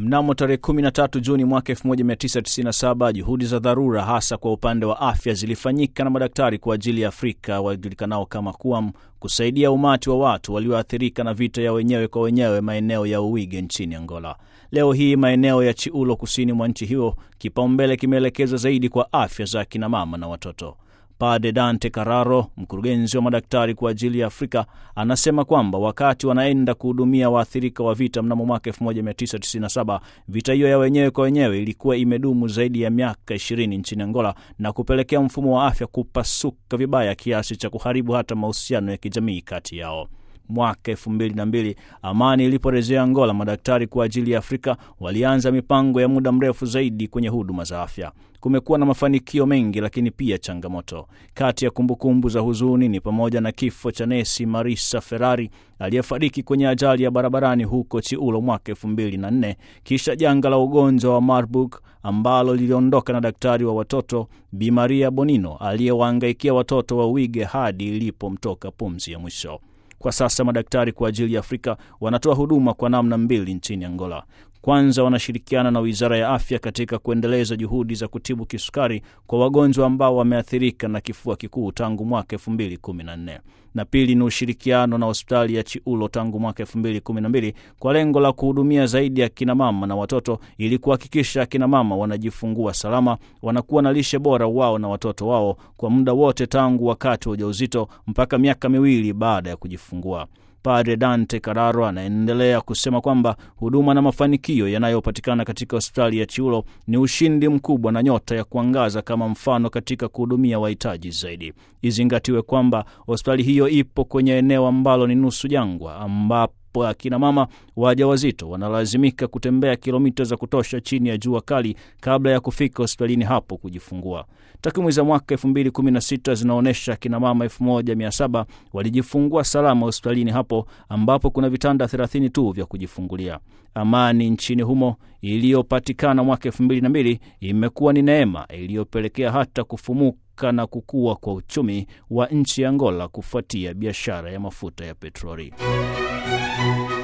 Mnamo tarehe 13 Juni mwaka 1997 juhudi za dharura hasa kwa upande wa afya zilifanyika na madaktari kwa ajili ya Afrika wajulikanao kama KUAM kusaidia umati wa watu walioathirika na vita ya wenyewe kwa wenyewe maeneo ya Uwige nchini Angola. Leo hii maeneo ya Chiulo kusini mwa nchi hiyo, kipaumbele kimeelekezwa zaidi kwa afya za akina mama na watoto. Pade Dante Carraro, mkurugenzi wa madaktari kwa ajili ya Afrika, anasema kwamba wakati wanaenda kuhudumia waathirika wa vita mnamo mwaka 1997 vita hiyo ya wenyewe kwa wenyewe ilikuwa imedumu zaidi ya miaka 20 nchini Angola na kupelekea mfumo wa afya kupasuka vibaya kiasi cha kuharibu hata mahusiano ya kijamii kati yao. Mwaka elfu mbili na mbili amani iliporejea Angola, madaktari kwa ajili ya Afrika walianza mipango ya muda mrefu zaidi kwenye huduma za afya. Kumekuwa na mafanikio mengi, lakini pia changamoto. Kati ya kumbukumbu za huzuni ni pamoja na kifo cha nesi Marisa Ferrari aliyefariki kwenye ajali ya barabarani huko Chiulo mwaka elfu mbili na nne, kisha janga la ugonjwa wa Marburg ambalo liliondoka na daktari wa watoto Bi Maria Bonino aliyewahangaikia watoto wa Wige hadi ilipomtoka pumzi ya mwisho. Kwa sasa madaktari kwa ajili ya Afrika wanatoa huduma kwa namna mbili nchini Angola. Kwanza, wanashirikiana na Wizara ya Afya katika kuendeleza juhudi za kutibu kisukari kwa wagonjwa ambao wameathirika na kifua kikuu tangu mwaka 2014 na pili ni ushirikiano na hospitali ya Chiulo tangu mwaka 2012 kwa lengo la kuhudumia zaidi ya kinamama na watoto ili kuhakikisha akinamama wanajifungua salama, wanakuwa na lishe bora wao na watoto wao kwa muda wote tangu wakati wa ujauzito mpaka miaka miwili baada ya kujifungua. Padre Dante Carraro anaendelea kusema kwamba huduma na mafanikio yanayopatikana katika hospitali ya Chiulo ni ushindi mkubwa na nyota ya kuangaza kama mfano katika kuhudumia wahitaji zaidi. Izingatiwe kwamba hospitali hiyo ipo kwenye eneo ambalo ni nusu jangwa ambapo akina mama wajawazito wanalazimika kutembea kilomita za kutosha chini ya jua kali kabla ya kufika hospitalini hapo kujifungua. Takwimu za mwaka 2016 zinaonyesha akina mama 1700 walijifungua salama hospitalini hapo ambapo kuna vitanda 30 tu vya kujifungulia. Amani nchini humo iliyopatikana mwaka 2002 imekuwa ni neema iliyopelekea hata kufumuka na kukua kwa uchumi wa nchi ya Angola kufuatia biashara ya mafuta ya petroli.